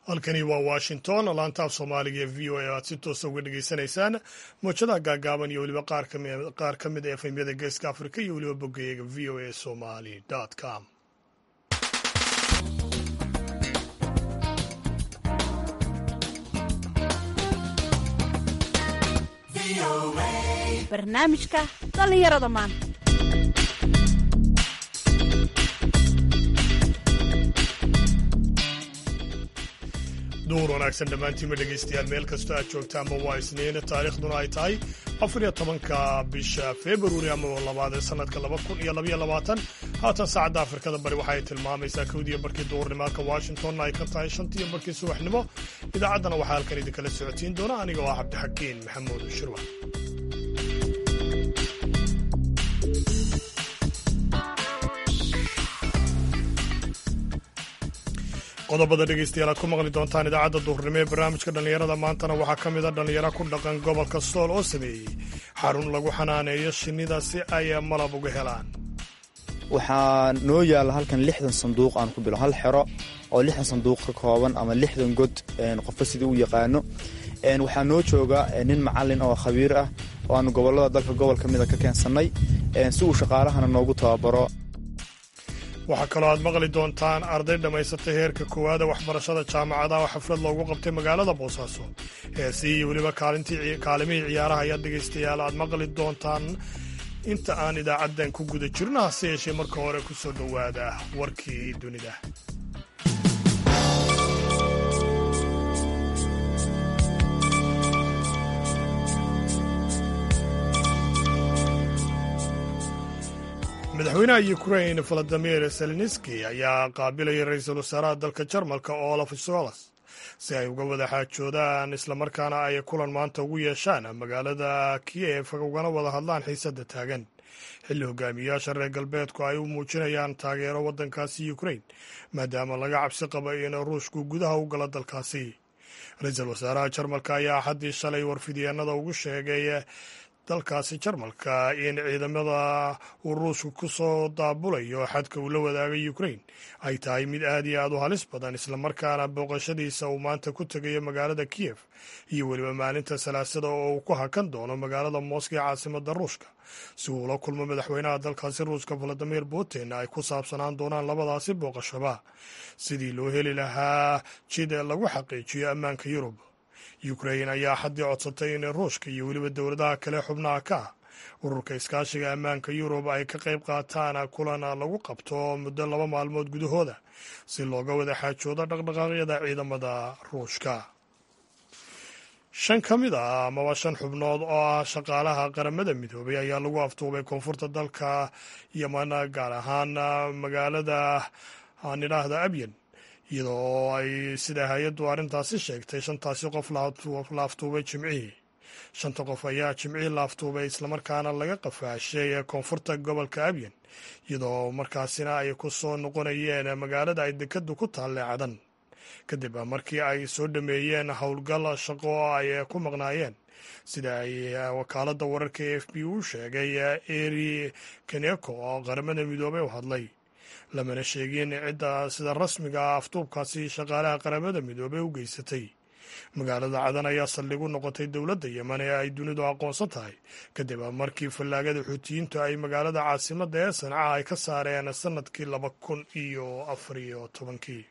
halkani waa washington laantaaf soomaaliga ee v o a aad si toosa uga dhegaysanaysaan mowjadaha gaagaaban iyo weliba qaar ka mid a efemyada geeska afrika iyo weliba boggayaga v o a somali com barnaamijka dhallinyarada maanta duur wanaagsan dhammaantiinma dhegaystayaal meel kastoo aad joogtaanba waa isniin taariikhduna ay tahay afariyo tobanka bisha februari ama labaad ee sanadka laba kun iyo labaiyo labaatan haatan saacadda afrikada bari waxa ay tilmaamaysaa kowdiyo barkii duurnimaalka washingtonna ay ka tahay shantiyo barkii subaxnimo idaacaddana waxaa halkan idinkala socotiin doona aniga oo ah cabdixakiin maxamuud shirwa qodobada dhegaystayaal aad ku maqli doontaan idaacadda duhurnimo ee barnaamijka dhallinyarada maantana waxaa ka mid a dhallinyaro ku dhaqan gobolka sool oo sameeyey xarun lagu xanaaneeyo shinnida si ay malab uga helaan waxaa noo yaalla halkan lixdan sanduuq aan ku bilo hal xero oo lixdan sanduuq ka kooban ama lixdan god qofka sidii u yaqaano waxaa noo jooga nin macalin oo khabiir ah oo aanu gobolada dalka gobol ka mida ka keensannay si uu shaqaalahana noogu tababaro waxaa kaloo aad maqli doontaan arday dhammaysatay heerka koowaada waxbarashada jaamacadaha oo xaflad loogu qabtay magaalada boosaaso heesi iyo weliba kaalimihii ciyaaraha ayaad dhegaystayaal aad maqli doontaan inta aan idaacaddan ku guda jirno hase yeeshee marka hore ku soo dhowaada warkii dunida madaxweynaha ukrain valadimir zelenski ayaa qaabilayay ra-iisul wasaaraha dalka jarmalka olaf solas si ay uga wada xaajoodaan islamarkaana ay kulan maanta ugu yeeshaan magaalada kiyef ugana wada hadlaan xiisadda taagan xilli hogaamiyayaasha reer galbeedku ay u muujinayaan taageero waddankaasi ukrain maadaama laga cabsi qaba in ruushku gudaha u galo dalkaasi ra-iisul wasaaraha jarmalka ayaa axaddii shalay warfidyeenada ugu sheegay dalkaasi jarmalka in ciidamada uu ruushku ku soo daabulayo xadka uu la wadaagay ukrain ay tahay mid aad iyo aad u halis badan islamarkaana booqashadiisa uu maanta ku tegayo magaalada kiyef iyo weliba maalinta salaasada oo uu ku hakan doono magaalada moska ee caasimada ruushka si uu ula kulmo madaxweynaha dalkaasi ruushka valadimir putin ay ku saabsanaan doonaan labadaasi booqashaba sidii loo heli lahaa jid lagu xaqiijiyo ammaanka yurub ukrain ayaa xaddii codsatay in ruushka iyo weliba dowladaha kale xubnaha ka ah ururka iskaashiga ammaanka yurub ay ka qayb qaataan kulan lagu qabto muddo laba maalmood gudahooda si looga wada xaajoodo dhaqdhaqaaqyada ciidamada ruushka shan ka mid ah amaba shan xubnood oo ah shaqaalaha qaramada midoobay ayaa lagu aftuubay koonfurta dalka yeman gaar ahaan magaalada aan idhaahda abyan iyadoo ay sida hay-addu arrintaasi sheegtay shantaasi qof la aftuubay jimcihii shanta qof ayaa jimcihii la aftuubay islamarkaana laga qafaashay koonfurta gobolka abyan iyadoo markaasina ay ku soo noqonayeen magaalada ay dekadu ku taalle cadan kadib markii ay soo dhameeyeen howlgal shaqo oo ay ku maqnaayeen sida ay wakaaladda wararka e f b u sheegay eri kaneko oo qaramada midoobey u hadlay lamana sheegin cidda sida rasmiga ah aftuubkaasi shaqaalaha qaramada midoobey u geysatay magaalada cadan ayaa saldhig u noqotay dowladda yeman ee ay dunidu aqoonsan tahay kadib markii fallaagada xuutiyiintu ay magaalada caasimadda ee sanca ay ka saareen sannadkii laba kun iyo afariyo tobankii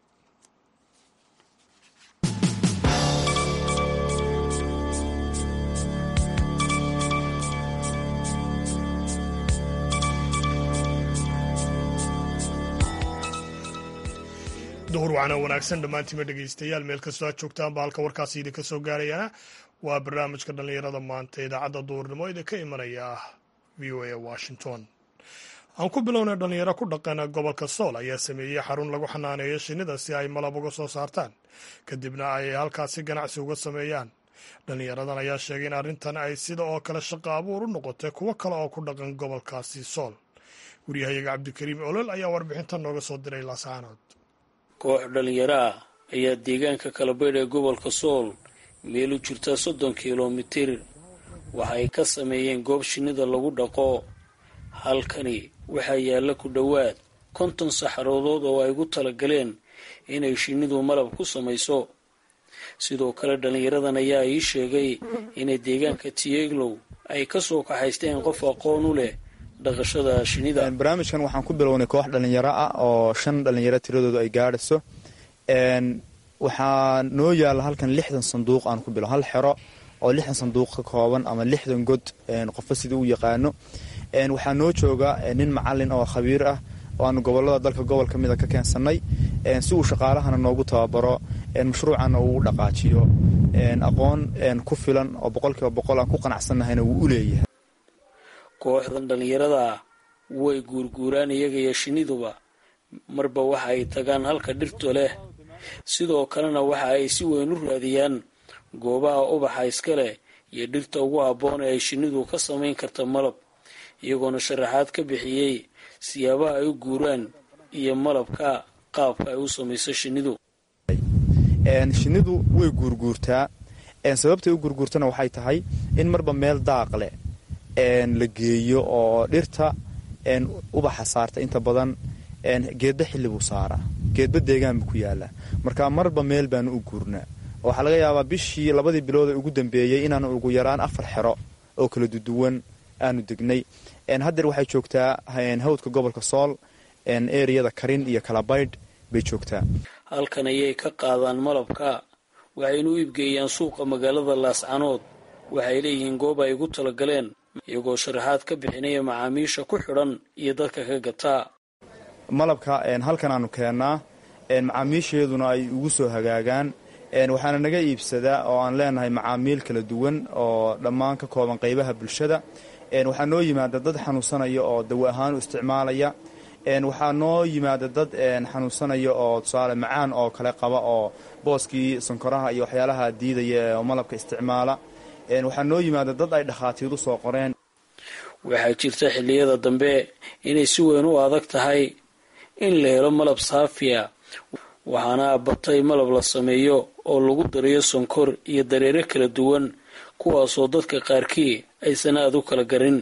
duhur wacana wanaagsan dhammaantiima dhegaystayaal meel kastoo aad joogtaanba halka warkaasi idinka soo gaarayana waa barnaamijka dhallinyarada maanta idaacadda duhurnimo idinka imanaya v o a washington aan ku bilownay dhallinyaro ku dhaqan gobolka sool ayaa sameeyey xarun lagu xanaaneeyo shinnida si ay malab uga soo saartaan kadibna ay halkaasi ganacsi uga sameeyaan dhallinyaradan ayaa sheegay in arrintan ay sida oo kale shaqo abuur u noqotay kuwo kale oo ku dhaqan gobolkaasi sool waryahayaga cabdikariim olol ayaa warbixintan nooga soo diray laasaanood koox dhallinyaro ah ayaa deegaanka kalabaydh ee gobolka sool meel u jirta soddon kilomitir waxa ay ka sameeyeen goob shinnida lagu dhaqo halkani waxaa yaalla ku dhowaad konton saxaroodood oo ay gu talagaleen inay shinnidu malab ku samayso sidoo kale dhallinyaradan ayaa ii sheegay inay deegaanka tieglow ay ka soo kaxaysteen qof aqoon u leh dhaqashada shinida barnaamijkan waxaan ku bilownay koox dhallinyaro ah oo shan dhallinyaro tiradoodu ay gaadhayso waxaa noo yaalla halkan lixdan sanduuq aan ku bilo hal xero oo lixdan sanduuq ka kooban ama lixdan god qofba sidii u yaqaano waxaa noo jooga nin macalin oo khabiir ah oo aanu gobolada dalka gobol ka mida ka keensanay si uu shaqaalahana noogu tababaro mashruucana uu u dhaqaajiyo aqoon ku filan oo boqolkiiba boqol aan ku qanacsannahayna wuu u leeyahay kooxdan dhallinyarada ah way guurguuraan iyaga iyo shiniduba marba waxa ay tagaan halka dhirto leh sidoo kalena waxa ay si weyn u raadiyaan goobaha ubaxa iska leh iyo dhirta ugu habboon ee ay shinnidu ka samayn karta malab iyagoona sharaxaad ka bixiyey siyaabaha ay u guuraan iyo malabka qaabka ay u samayso shinnidu shinnidu way guurguurtaa sababtay u guurguurtana waxay tahay in marba meel daaq leh la geeyo oo dhirta ubaxa saarta inta badan geedba xilli buu saaraa geedba deegaan buu ku yaalaa marka marba meel baanu u guurnaa waxaa laga yaabaa bishii labadii bilood ee ugu dambeeyey inaanu ugu yaraan afar xero oo kala duduwan aanu degnay haddeer waxay joogtaa hawdka gobolka sool eriyada karin iyo kalabaydh bay joogtaa halkan ayay ka qaadaan malabka waxayna u iibgeeyaan suuqa magaalada laascanood waxay leeyihiin goob ay ugu talagaleen iyagoo sharaxaad ka bixinaya macaamiisha ku xidhan iyo dadka ka gataa malabka halkan aanu keennaa macaamiisheeduna ay ugu soo hagaagaan waxaana naga iibsadaa oo aan leenahay macaamiil kala duwan oo dhammaan ka kooban qaybaha bulshada waxaa noo yimaada dad xanuunsanaya oo dawo ahaan u isticmaalaya waxaa noo yimaada dad xanuunsanaya oo tusaale macaan oo kale qaba oo booskii sankoraha iyo waxyaalaha diidaya oo malabka isticmaala waxaa noo yimaada dad ay dhakhaatiiru soo qoreen waxaa jirta xilliyada dambe inay si weyn u adag tahay in la helo malab saafiya waxaana batay malab la sameeyo oo lagu darayo sonkor iyo dareere kala duwan kuwaasoo dadka qaarkii aysan aada u kala garin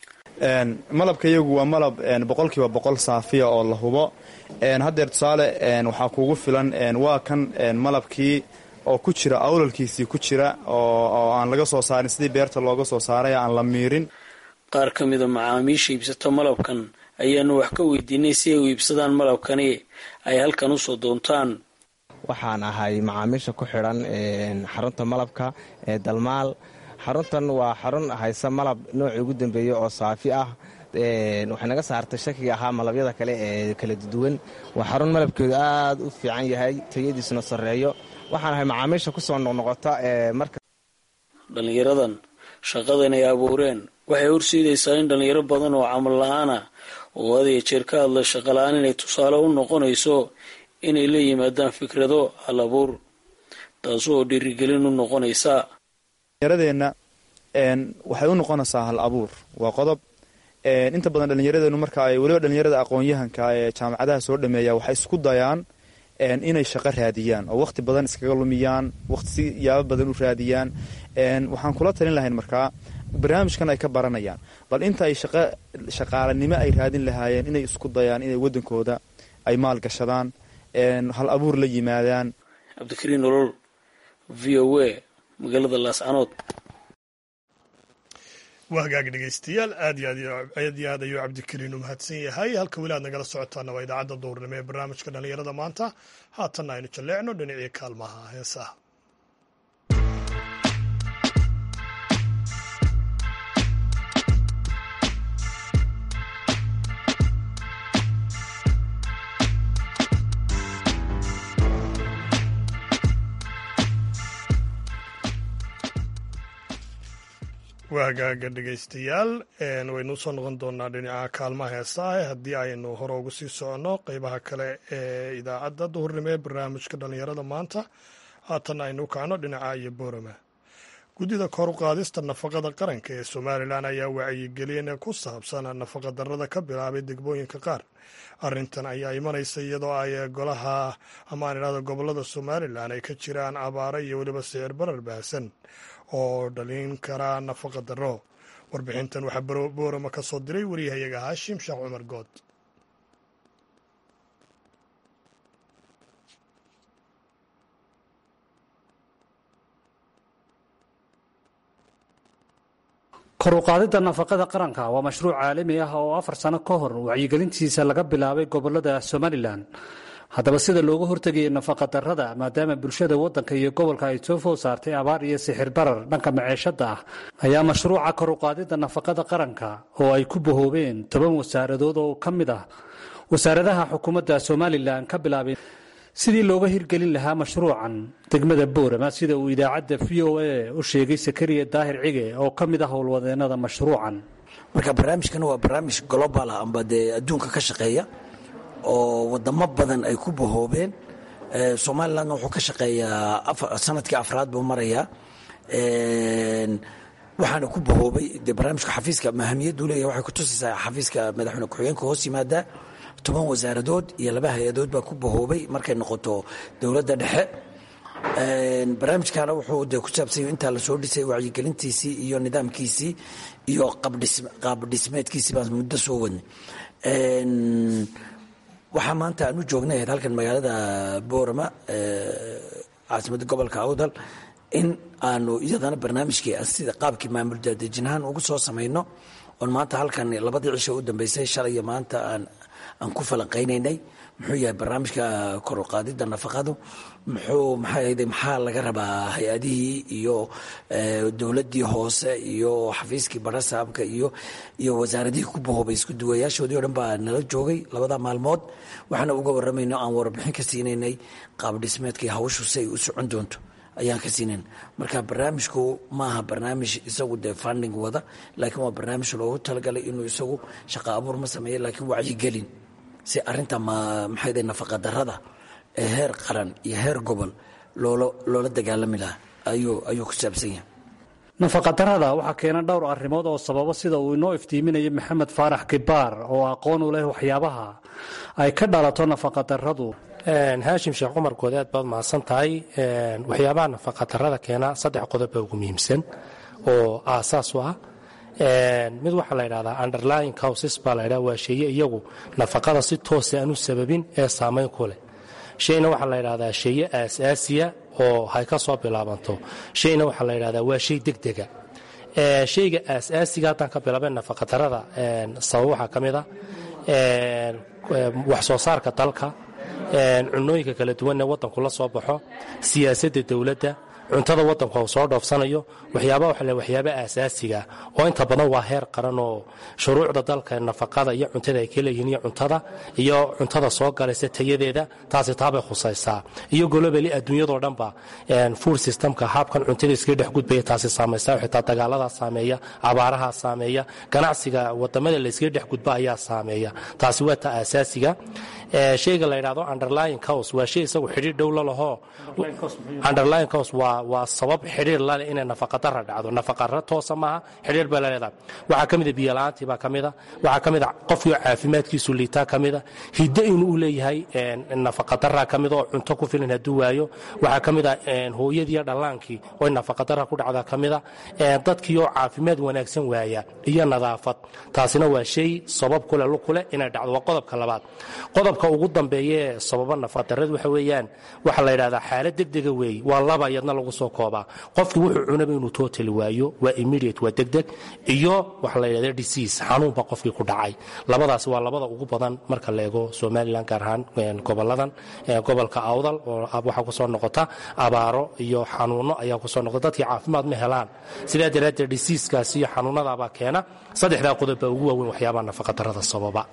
malabka iyagu waa malab boqolkiiba boqol saafiya oo la hubo haddeer tusaale waxaa kuugu filan waa kan malabkii oo ku jira awlalkiisii ku jira oo aan laga soo saarin sidii beerta looga soo saaray aan la miirin qaar ka mida macaamiisha iibsata malabkan ayaanu wax ka weydiinay si ay u iibsadaan malabkani ay halkan usoo doontaan waxaan ahay macaamiisha ku xidhan xarunta malabka ee dalmaal xaruntan waa xarun haysa malab noocii ugu dambeeya oo saafi ah waxay naga saartay shakiga ahaa malabyada kale ee kala duwan waa xarun malabkeedu aad u fiican yahay tayadiisuna sarreeyo waxaan ahay macaamiisha kusoo noqnoqota marka dhallinyaradan shaqadan ay abuureen waxay horseedaysaa in dhallinyaro badan oo camal la-aana oo had iyo jeer ka hadla shaqala-aan inay tusaale u noqonayso inay la yimaadaan fikrado hal abuur taasoo dhiirigelin u noqonaysa dhallinyaradeenna waxay u noqonaysaa hal abuur waa qodob inta badan dhallinyaradeennu marka ay weliba dhallinyarada aqoon-yahanka ee jaamacadaha soo dhameeya waxay isku dayaan inay shaqo raadiyaan oo waqti badan iskaga lumiyaan waqti si yaabo badan u raadiyaan waxaan kula talin lahayn markaa barnaamijkan ay ka baranayaan bal inta ay shaqaalanimo ay raadin lahaayeen inay isku dayaan inay waddankooda ay maal gashadaan hal abuur la yimaadaan cabdikariin nolol v o a magaalada laascanood waa hagaag dhegeystayaal aad iyo aad iyo aad ayuu cabdikariin u mahadsan yahay halka weli aad nagala socotaana waa idaacadda duurnimo ee barnaamijka dhallinyarada maanta haatanna aynu jalleecno dhinacii kaalmaha heesaha waa hagaaga dhegeystayaal waynu usoo noqon doonaa dhinaca kaalmaha heesaah haddii aynu hore ugu sii soconno qeybaha kale ee idaacadda duhurnimo ee barnaamijka dhallinyarada maanta haatan aynu kacno dhinaca iyo boorama guddida kor u qaadista nafaqada qaranka ee somalilan ayaa wacyigelin ku saabsan nafaqa darrada ka bilaabay degmooyinka qaar arrintan ayaa imanaysa iyadoo ay golaha ama aan idhahdo gobolada somalilan ay ka jiraan abaaro iyo weliba sicir barar baahsan oo dhalin kara nafaqa darro warbixintan waxaa boorama ka soo diray wariyahayaga haashim sheekh cumar good kor u qaadidda nafaqada qaranka waa mashruuc caalami ah oo afar sano ka hor wacyigelintiisa laga bilaabay gobolada somalilan haddaba sida looga hortegayay nafaqa darrada maadaama bulshada waddanka iyo gobolka ay soo food saartay abaar iyo sixir barar dhanka maceeshada ah ayaa mashruuca kor u qaadidda nafaqada qaranka oo ay ku bahoobeen toban wasaaradood oo ka mid ah wasaaradaha xukuumadda somalilan ka bilaabay sidii looga hirgelin lahaa mashruucan degmada boorama sida uu idaacadda v o a u sheegay sakariya daahir cige oo ka mid ah howlwadeenada mashruucan marka barnaamijkan waa barnaamij global ah amba dee adduunka ka shaqeeya oo wadamo badan ay ku bahoobeen somalilandna wuxuu ka shaqeeyaa sanadkii afraad buu marayaa waxaana ku bahoobay dee barnaamijka xafiiska mahamiyaddu leeyahy waxay kutusaysaa xafiiska madaxweyne ku-xigeenka hoos yimaada toban wasaaradood iyo laba hay-adood baa ku bahoobay markay noqoto dowladda dhexe barnaamijkana wuxuu de ku saabsanya intaa lasoo dhisay wacyigelintiisii iyo nidaamkiisii iyo qaab dhismeedkiisii baan muddo soo wadnay waxaa maanta aan u joognay ahayd halkan magaalada boorama caasimadda gobolka awdal in aanu iyadana barnaamijkii sida qaabkii maamul daadejinahaan ugu soo samayno oon maanta halkan labadii cisho u dambeysay shalay iyo maanta aan aan ku falanqaynaynay muxuu yahay barnaamijka kor u qaadidda nafaqadu muxuu maxaa maxaa laga rabaa hay-adihii iyo dowladdii hoose iyo xafiiskii barasaabka iyo iyo wasaaradihii ku bahoobay isku duwayaashoodii o dhan baa nala joogay labada maalmood waxaana uga waramayno aan warbixin ka siinaynay qaab dhismeedkii hawshu si ay u socon doonto ayaan ka siinayn marka barnaamijku maaha barnaamij isagu dee funding wada laakiin waa barnaamij loogu talagalay inuu isagu shaqo abuur ma sameeya laakiin wacyigelin si arinta maxay nafaqa darada ee heer qaran iyo heer gobol loola dagaalami lahaa ayuu ku saabsan yahay nafaqadarrada waxaa keena dhowr arrimood oo sababo sida uu inoo iftiiminaya maxamed faarax kibaar oo aqoon u leh waxyaabaha ay ka dhalato nafaqadarradu haashim sheekh cumar goodeed baad mahadsan tahay waxyaabaha nafaqadarrada keena saddex qodob baa ugu muhiimsan oo aasaas u ah mid waxaa la ydhahdaa underlying causes baa la ydhahda waa sheeye iyagu nafaqada si toosa aan u sababin ee saamayn ku leh shayna waxaa la ydhahdaa sheeye aasaasiya oo hay ka soo bilaabanto shayna waxaa la ydhahdaa waa shay degdega shayga aasaasiga haddaan ka bilaabeen nafaqadarrada sabab waxaa ka mid a wax soo saarka dalka cunooyinka kala duwanee waddanku la soo baxo siyaasadda dowladda cuntada waddanku uu soo dhoofsanayo waxyaaba waxa le waxyaaba aasaasiga oo inta badan waa heer qaran oo shuruucda dalka nafaqada iyo cuntada ay ka leeyihiin iyo cuntada iyo cuntada soo galaysa tayadeeda taasi taabay khusaysaa iyo golobali adduunyadoo dhanba food systemka haabkan cuntada iskaga dhex gudbaya taasi saamaysa xitaa dagaaladaa saameeya abaarahaa saameeya ganacsiga wadamada la iskaga dhex gudba ayaa saameeya taasi waa ta aasaasiga shayga la yidhahdo underlying cause waa shay isagu xidhiir dhow la lahoo underlying cause waa waa sabab xidhiir laleh inay nafaqadara dhacdo nafaqara toosa maaha xidhiir bay laleedahay waxaa ka mida biyola'aantii baa ka mida waxaa ka mida qofkii caafimaadkiisu liitaa ka mida hiddo inuu u leeyahay nafaqadara ka mida oo cunto ku filan hadduu waayo waxaa ka mida hooyadiiyo dhallaankii oo nafaqadara ku dhacda ka mida dadkii oo caafimaad wanaagsan waaya iyo nadaafad taasina waa shay sabab kule lukule inay dhacdo waa qodobka labaad qodobka ugu dambeeya ee sababa nafaqadarrada waxa weeyaan waxaa la yidhahdaa xaalad degdega weeye waa laba iyadna lagu soo koobaa qofkii wuxuu cunaba inuu tootali waayo waa immediate waa degdeg iyo waxa la yidhahda disease xanuunba qofkii ku dhacay labadaasi waa labada ugu badan marka la eego somalilan gaar ahaan goboladan gobolka awdal oo waxaa kusoo noqota abaaro iyo xanuuno ayaa kusoo noqota dadkii caafimaad ma helaan sidaa daraaddeed diseaskaasi iyo xanuunadaabaa keena saddexdaa qodob baa ugu waaweyn waxyaabaha nafaqadarrada sababa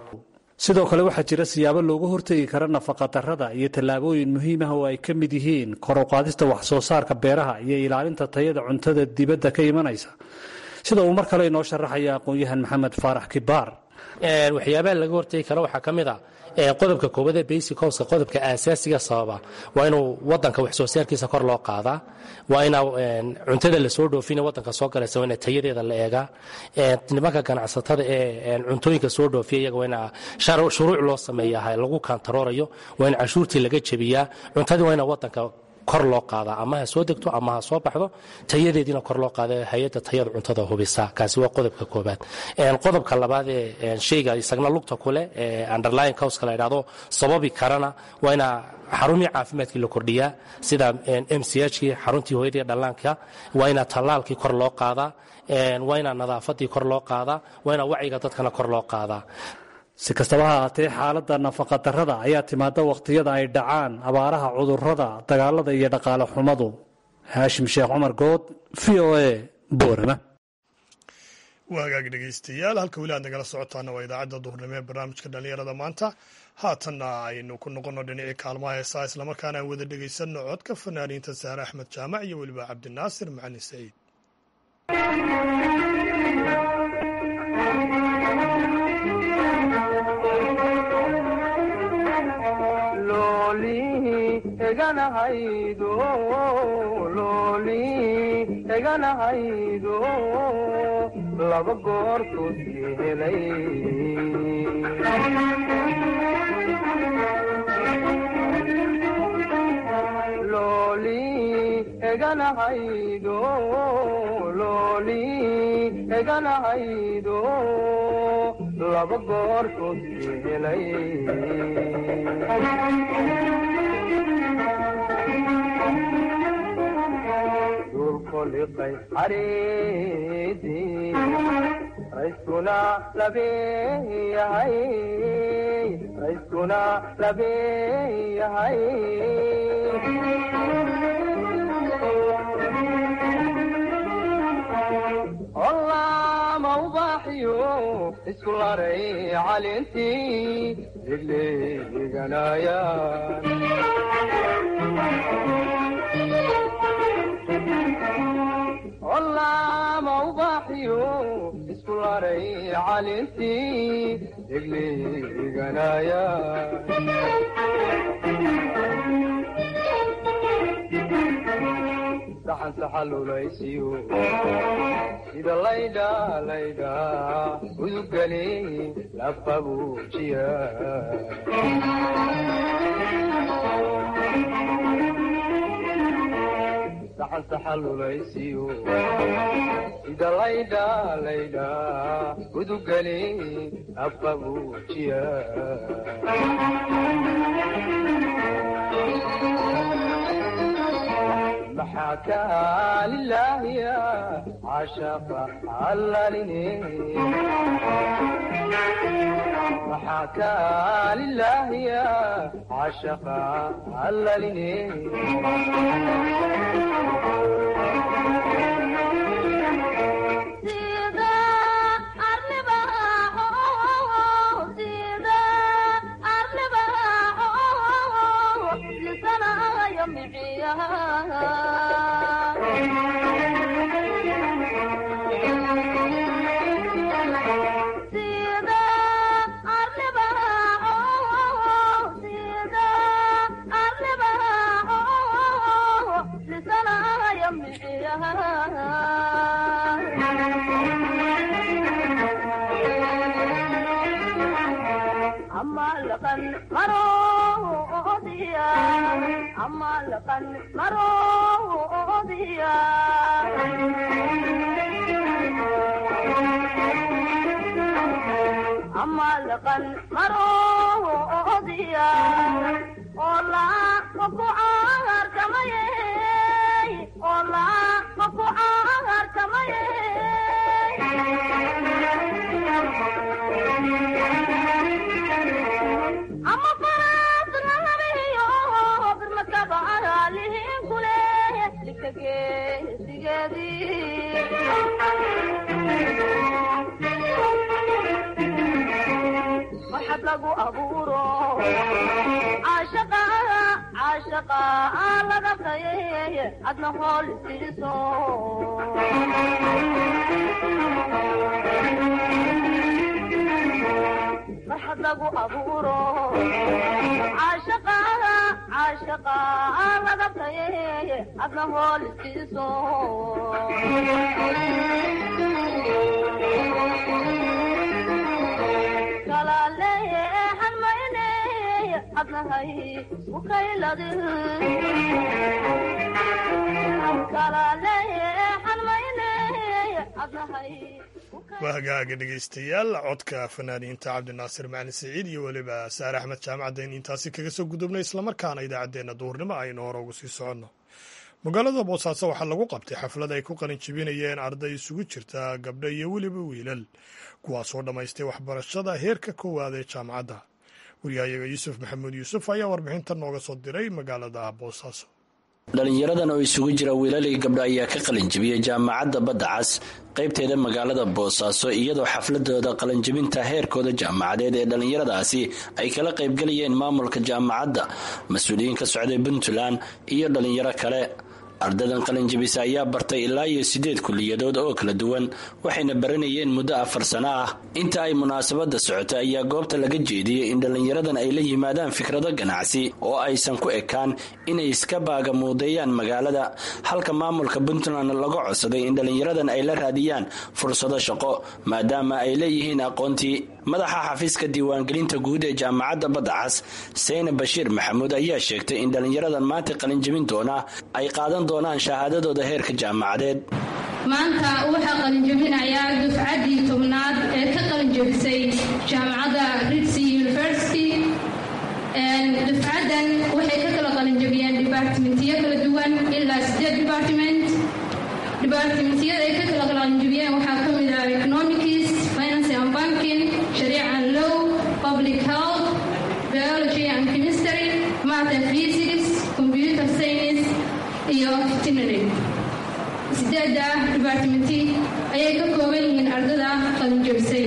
sidoo kale waxaa jira siyaabo looga hortegi kara nafaqadarrada iyo tallaabooyin muhiim ah oo ay ka mid yihiin kor u qaadista wax soo saarka beeraha iyo ilaalinta tayada cuntada dibadda ka imanaysa sida uu mar kale inoo sharaxaya aqoon-yahan maxamed faarax kibaar waxyaabaha laga hortegi kara waxaa ka mid a qodobka koowaad ee basic houska qodobka aasaasiga sababa waa inuu wadanka wax soo saarkiisa kor loo qaadaa waa ina cuntada lasoo dhoofina wadanka soo galaysa waa ina tayadeeda la eegaa nimanka ganacsatada ee cuntooyinka soo dhoofiya iyaga waa ina shuruuc loo sameeyaha lagu kantaroorayo waa in cashuurtii laga jebiyaa cuntadii waa ina wadanka kor loo qaadaa ama ha soo degto ama ha soo baxdo tayadeediina kor loo qaada hay-adda tayada cuntada hubisa kaasi waa qodobka koobaad qodobka labaad ee shayga isagna lugta kuleh ee underlying causka la idhahdo sababi karana waa inaa xarumii caafimaadkii la kordhiyaa sida m c h kii xaruntii hooyadii dhallaanka waa inaa tallaalkii kor loo qaadaa waa inaa nadaafadii kor loo qaadaa waa inaa wacyiga dadkana kor loo qaadaa si kastaba ha ahaatee xaaladda nafaqadarrada ayaa timaada wakhtiyada ay dhacaan abaaraha cudurrada dagaalada iyo dhaqaale xumadu haashim sheekh cumar good v o a boorama waa hagaag dhegaystayaal halka weli aad nagala socotaana waa idaacadda duhurnimo ee barnaamijka dhallinyarada maanta haatanna aynu ku noqonno dhinacii kaalmaha heesaa islamarkaana aan wada dhegaysanno codka fanaaniinta saare axmed jaamac iyo weliba cabdinaasir macalin saciid eganahaydo laba goortoodkii helay looli eganahaydo looli eganahaydo laba goortoodkii helay dulkoliqay xariidii rayskuna labeeyahay rayskuna labeeyahay ollaama ubaaxiyo isku laray calintii degleeganayaan ollaama ubaaxiyo isku laray calintii degleeganaya saxan saxalulaysiyo sida laydha laydha udugani lafabuujiya saxan saxalulaysiyo sida laydha laydha udugani lafabuujiya maxaa kaalilaahiya cashaqa allalini maxaa kaalilaahiya cashaqa allalini adnahay ukayladin kalaleexan mayne adnahay waa hagaaga dhegaystayaal codka fanaaniinta cabdinaasir macalin siciid iyo weliba saare axmed jaamacadeen intaasi kaga soo gudubnay islamarkaana idaacaddeenna duhurnimo aynu hore ugu sii soconno magaalada boosaaso waxaa lagu qabtay xaflad ay ku qalin jebinayeen arday isugu jirta gabdho iyo weliba wiilal kuwaasoo dhammaystay waxbarashada heerka koowaad ee jaamacadda waryahayaga yuusuf maxamuud yuusuf ayaa warbixinta nooga soo diray magaalada boosaaso dhalinyaradan oo isugu jira wiilalii gabdho ayaa ka qalinjibiyey jaamacadda badda cas qaybteeda magaalada boosaaso iyadoo xafladooda qalinjibinta heerkooda jaamacadeed ee dhallinyaradaasi ay kala qaybgelayeen maamulka jaamacadda mas-uuliyiin ka socday puntland iyo dhallinyaro kale ardadan qalinjibisa ayaa bartay ilaa iyo siddeed kulliyadood oo kala duwan waxayna baranayeen muddo afar sano ah inta ay munaasabadda socotay ayaa goobta laga jeediyey in dhallinyaradan ay la yimaadaan fikrado ganacsi oo aysan ku ekaan inay iska baagamuudeeyaan magaalada halka maamulka puntland laga codsaday in dhallinyaradan ay la raadiyaan fursado shaqo maadaama ay leeyihiin aqoontii madaxa xafiiska diiwaangelinta guud ee jaamacadda badda cas seyne bashiir maxamuud ayaa sheegtay in dhallinyaradan maanta qalinjibin doona ay qaadan doonaan shahaadadooda heerka jaamacadeed maanta waxaa qalinjabinayaa dufcaddii tobnaad ee ka qalinjabisay jaamacadda ritsi university dufcaddan waxay ka kala qalinjabiyeen dibartimentiyo kala duwan ilaa sideed departiment dibartimentiyada ay ka kala qalinjabiyeen waxaa ka mid ah economics finance and banking shariic and law public health biology and chemistry math and physics computer science iyo veterinary sideeda dibartimenti ayay ka kooban yihiin ardada qalinjabisay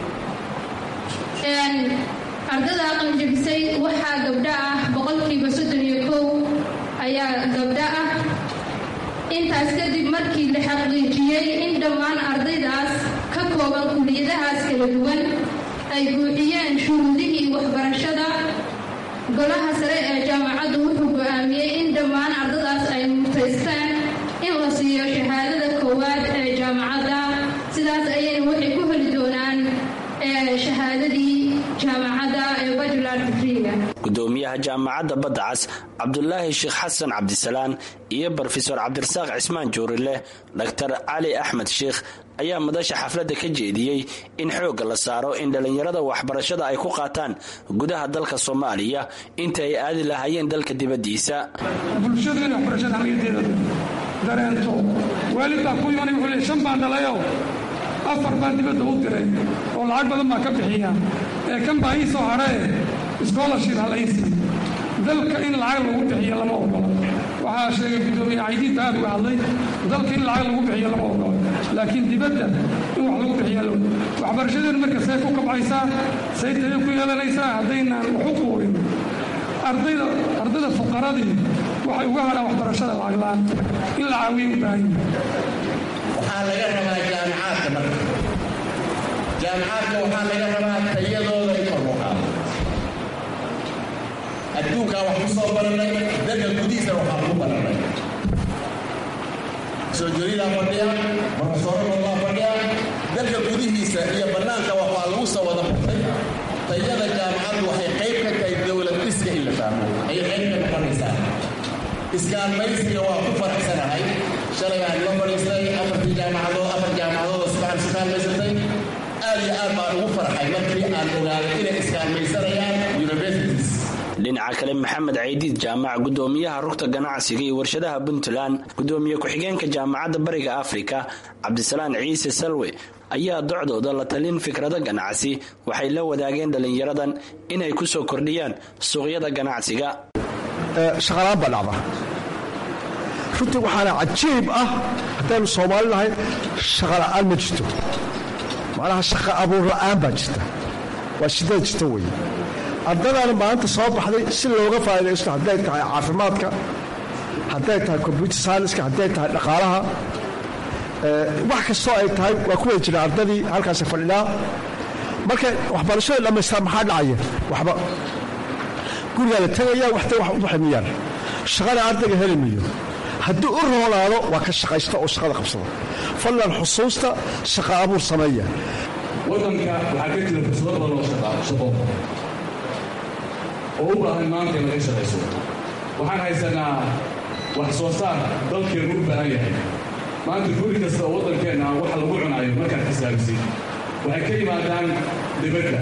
ardada qalinjabisay waxaa gabdho ah boqolkiiba soddon iyo kow ayaa gabdho ah intaas kadib markii la xaqiijiyey in dhammaan ardaydaas ka kooban kuliyadahaas kala duwan ay buuxiyeen shuruudihii waxbarashada golaha sare ee jaamacaddu wuxuu go-aamiyey in dhammaan ardadaas ay mutaystaan in la siiyo shahaadada koowaad ee jaamacadda sidaas ayayna waxay ku heli doonaan shahaadadii jaamacadda ee bajular digriga gudoomiyaha jaamacadda badda cas cabdulaahi sheekh xasan cabdisalaan iyo brofesor cabdirasaaq cismaan juurileh dhaktar cali axmed sheikh ayaa madasha xafladda ka jeediyey in xoogga la saaro in dhallinyarada waxbarashada ay ku qaataan gudaha dalka soomaaliya inta ay aadi lahaayeen dalka dibaddiisa bulshadu inay waxbarashada hamiyadeeda dareento waalid baa ku imanay wuxuu leey shan baan dhalayo afar baan dibadda u diray oo lacag badan baa ka bixiya ee kan baa ii soo haree scholarship halaysi dalka in lacag lagu bixiyo lama ogolo waxaa sheegay guddoomiye caydiinta aad uga hadlay dalka in lacag lagu bixiyo lama ogolo laakiin dibadda in wax lagu bixiya lo waxbarashadeenu marka see ku kabcaysaa say tayo ku yeelanaysaa haddaynaan wax u quurin ardayda ardayda fuqaradii waxay uga hadhaan waxbarashada lacag la-aan in la caawiyo u baahan waxaa laga rabaa jaamicaadka marka jaamicaadka waxaa laga rabaa tayadooda in kor loo qaado adduunkaa wax ku soo baranay dalka gudihiisa waxaa ku baranay soo joridaa fadhiya barofesoorabaa fadhiya dalka gudihiisa iyo bannaanka waxaa lagu soo wada bartay tayada jaamacaddu waxay qayb ka tahay dowlad dhiska in la fahmo ayay qayb ka noqonaysaa iskaalmaysiga waa ku faraxsanahay shalay aan la fadhiistay afartii jaamacadood afar jaamacadood subaxan iskaalmaysatay aad iyo aad baan ugu farxay markii aan ogaaday inay iskaalmaysanayaan universities dhinaca kale maxamed caydiid jaamac gudoomiyaha rugta ganacsiga iyo warshadaha puntland gudoomiye ku-xigeenka jaamacadda bariga afrika cabdisalaan ciise salwe ayaa docdooda la talin fikrado ganacsi waxay la wadaageen dhallinyaradan inay ku soo kordhiyaan suuqyada ganacsiga shaqalaan baa dhacda runtii waxaana cajiib ah haddaynu soomaali nahay shaqa la'aan ma jirto macnaha shaqa abuur la'aan baa jirta waa shidada jirta weeye ardadaana maalinta soo baxday si looga faa'idaysto hadday tahay caafimaadka hadday tahay combyuter scienska hadday tahay dhaqaalaha wax kastoo ay tahay waa ku wada jira ardadii halkaasi fadhinaa marka waxbarashada dhammaystaa maxaa dhacaya waxba gurigaa la tegaya waxtay wax u baximiyaan shaqana ardayga heli miyo haddii u roonaado waa ka shaqaysta oo shaqada qabsada fadlan xusuusta shaqa abuur sameeya wadanka waxaa ka jira fursado badan oo shaqo oo u baahan maanta in laga shaqayso waxaan haysanaa wax soo saar dalkeenu u baahan yahay maanta guri kasta oo waddankeenna waxa lagu cunaayo markaad xisaabisid waxay ka yimaadaan dibadda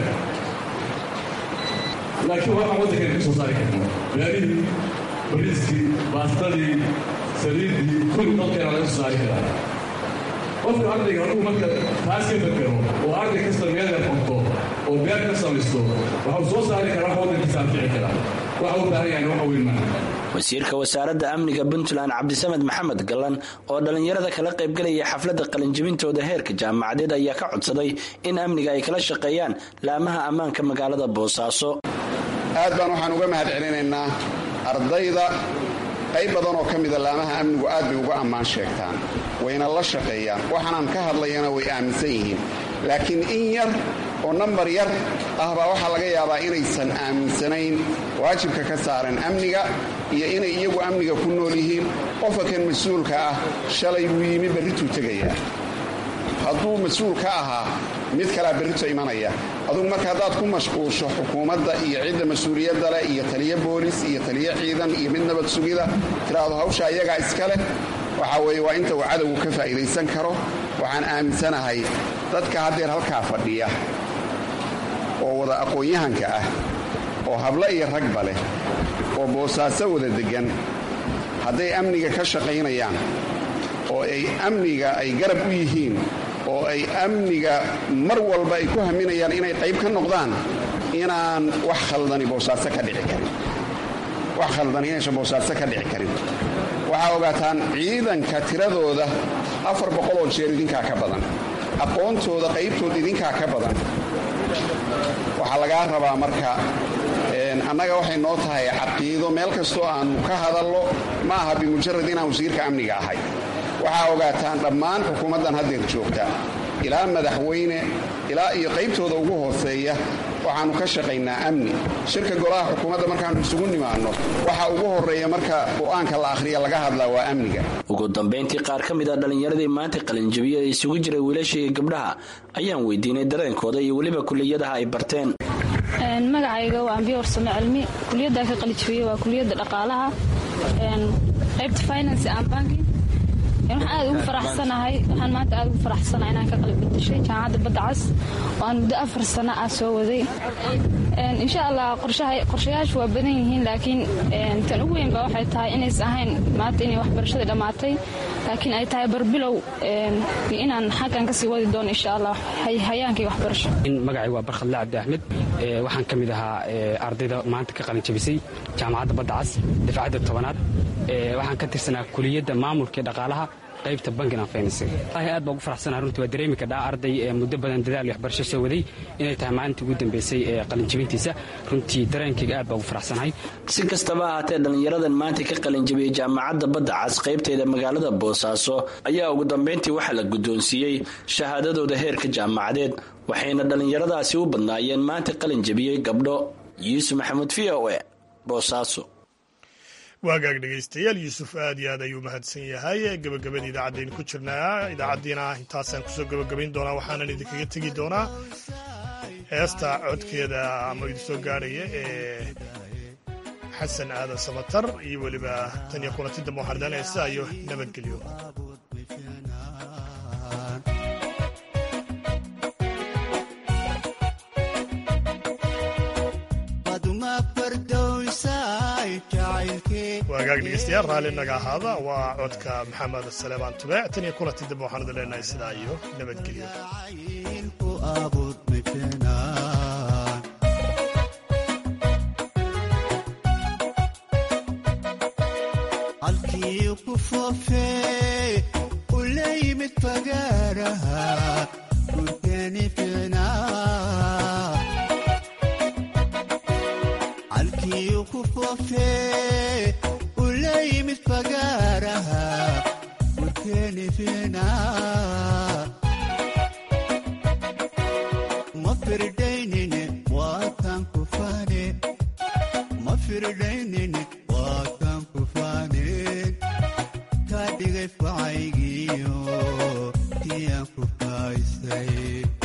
laakiin waxaan waddankeena ka soo saari karno beerihii bariiskii baastadii saliiddii kulli dalkeena laga soo saari karaa qofka ardayga hadduu marka taas ka fekero oo arday kasta meel yar qorto oo beer ka samaysto waxuu soo saari karaa wax waddankiisa anfici karaa waxa u baahan yahay waxa weyn maaha wasiirka wasaaradda amniga puntland cabdisamed maxamed gallan oo dhallinyarada kala qaybgelaya xafladda qalinjibintooda heerka jaamacadeed ayaa ka codsaday in amniga ay kala shaqeeyaan laamaha ammaanka magaalada boosaaso aad baan waxaan uga mahad celinaynaa ardayda qayb badan oo ka mida laamaha amnigu aad bay uga ammaan sheegtaan wayna la shaqeeyaan waxaanaan ka hadlayana way aaminsan yihiin laakiin in yar oo nambar yar ah baa waxaa laga yaabaa inaysan aaminsanayn waajibka ka saaran amniga iyo inay iyagu amniga ku nool yihiin qofka kan mas-uulka ah shalay buu yimi berrituu tegayaa hadduu mas-uul ka ahaa mid kalea berrito imanaya adugu marka haddaad ku mashquulsho xukuumadda iyo cidda mas-uuliyadda leh iyo taliyo boolis iyo taliyo ciidan iyo mid nabad sugida tiraahdo hawsha iyagaa iska leh waxaa weeye waa inta uu cadowgu ka faa'iidaysan karo waxaan aaminsanahay dadka haddeer halkaa fadhiya oo wada aqoon-yahanka ah oo hablo iyo ragba leh oo boosaaso wada deggan hadday amniga ka shaqaynayaan oo ay amniga ay garab u yihiin oo ay amniga mar walba ay ku haminayaan inay qayb ka noqdaan inaan wax khaldani boosaaso ka dhici karin wax khaldani inaysan boosaaso ka dhici karin waxaa ogaataan ciidanka tiradooda afar boqoloo jeer idinkaa ka badan aqoontooda qaybtooda idinkaa ka badan waxaa lagaa rabaa marka annaga waxay noo tahay caqiido meel kastoo aannu ka hadallo ma aha bimujarad inaan wasiirka amniga ahay waxaa ogaataan dhammaan xukuumaddan haddeer joogta ilaa madaxweyne ilaa iyo qaybtooda ugu hooseeya waxaannu ka shaqaynaa amni shirka golaha xukuumadda markaannu isugu nimaanno waxa ugu horreeya marka qur-aanka la akhriya laga hadlaa waa amniga ugu dambayntii qaar ka mid a dhallinyaradii maanta qalinjabiye ee isugu jiray wiilasha iyo gabdhaha ayaan weydiinay dareenkooda iyo weliba kuliyadaha ay barteen magacayga waa ambiye warsame cilmi kuliyadda ka qalijabiyey waa kuliyadda dhaqaalaha qaybta finance and banking waxaan aad ugu faraxsanahay waxaan maanta aad ugu faraxsanahay inaan ka qalib bedeshay jaamacadda badda cas oo aan muddo afar sano ah soo waday insha allah qorshayaashu waa badan yihiin laakiin tan ugu weyn ba waxay tahay inaysan ahayn maanta inay waxbarashadii dhammaatay laakiin ay tahay barbilow inaan xaggan kasii wadi doono insha allah hayaankii waxbarasho magacay waa barkhadle cabdi axmed waxaan ka mid ahaa ardayda maanta ka qalin jabisay jaamacadda badda cas dafcadda tobanaad waxaan ka tirsanaa kuliyadda maamulka ee dhaqaalaha qaybta bankin and finance aad baa ugu faraxsanaha runtii waa dareemi kadhaa arday ee muddo badan dadaal iyo waxbarasho soo waday inay tahay maalintii ugu dambeysay ee qalinjabintiisa runtii dareenkayga aad baa ugu faraxsanahay si kastaba ahaatee dhallinyaradan maanta ka qalinjabiyey jaamacadda badda cas qaybteeda magaalada boosaaso ayaa ugu dambayntii waxaa la guddoonsiiyey shahaadadooda heerka jaamacadeed waxayna dhallinyaradaasi u badnaayeen maanta qalinjabiyey gabdho yuusuf maxamuud v o e boosaaso waagaag dhegaystayaal yuusuf aad iyo aad ayuu mahadsan yahay gebagabada idaacadaynu ku jirnaa idaacaddiina intaasaan kusoo gebagabayn doonaa waxaanan idinkaga tegi doonaa heesta codkeeda ama idinsoo gaadhaya ee xasan aadan samatar iyo weliba tan iyo kulanti dambe waxaan idaan heesta iyo nabadgelyo waagaag dhegeystayaal raalli naga ahaada waa codka maxamed saleebaan tubeec tan iyo kulanti dambe waxaan idin leenahay sidaa iyo nabadgelyo halkii ku foofee u la yimid fagaaraha gurkeeni ficnaa halkii ku foofee u la yimid fagaaraha gurkeeni ficnaa ma firdaynine waataan ku faane ma firdaynine waataan ku faaneen kaa dhigay facaygiyo tiyaan ku faaysay